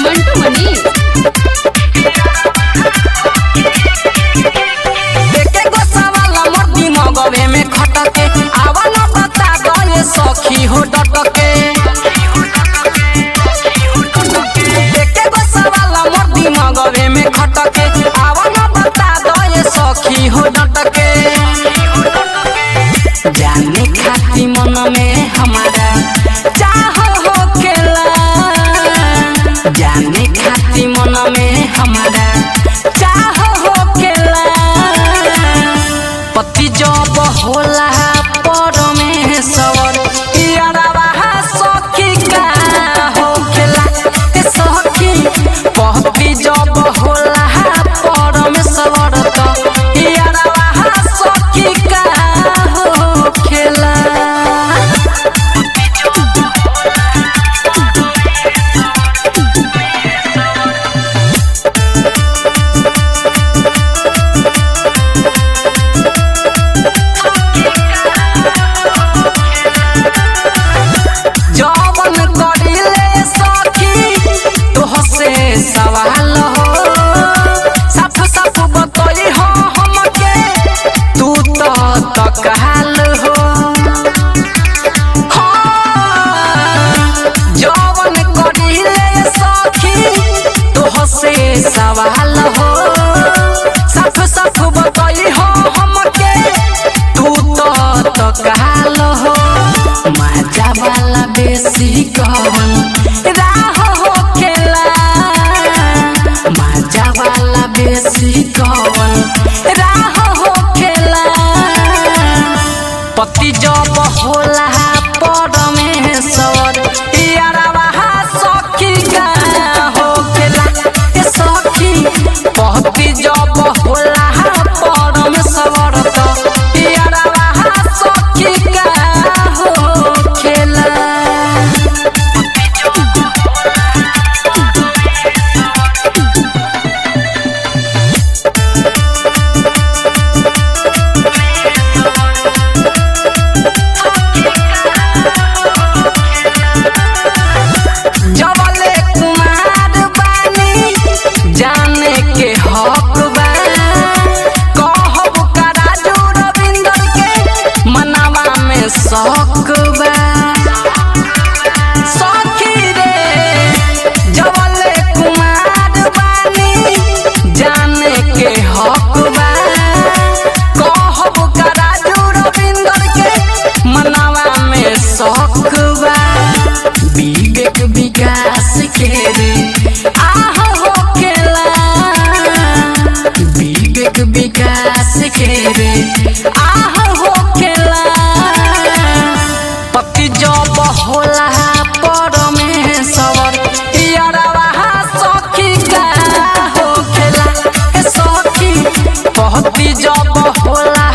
मंटू मनीष एके गो सवाल मोर दिमागवे में खटके आवा न बता गए सखी हो डटके एके गो सवाल मोर दिमागवे में खटके आवा न बता गए सखी हो डटके जाने खाती मन में हमारा चाह हो खेला जाने खाती मन में हमारा चाह हो खेला पति जब होला परमेश्वर यारवा सखी का हो खेला ए सखी पति जब होला परमेश्वर त यारवा सखी का हो खेला जवन करिले सखी तोहसे सवाल हो साफ साफ बतई हो हमके तू तो तकहाल हो हाँ, जवन करिले सखी तोहसे सवाल हो साफ साफ बतई हो हमके तू तो तकहाल हो मजा वाला बेसी कवन राह हो खेला मजा वाला बेसी कवन राह हो खेला पति जब होला परमेश्वर यारवा सखी का हो खेला ए सखी पति जब होला परमेश्वर त यारवा सखी का हो खेला जबले कुमार बानी जाने के हक बा कहब का राजू रविंदर के मनावा में शौक बा सखी रे जबले कुमार बानी जाने के हक बा कहब का राजू रविंदर के मनावा में शौक बा विवेक विकास के रे आह हो खेला विवेक विकास के रे आह हो खेला पति जब होला परमेश्वर यारवा सखी का हो खेला ए सखी पति जब होला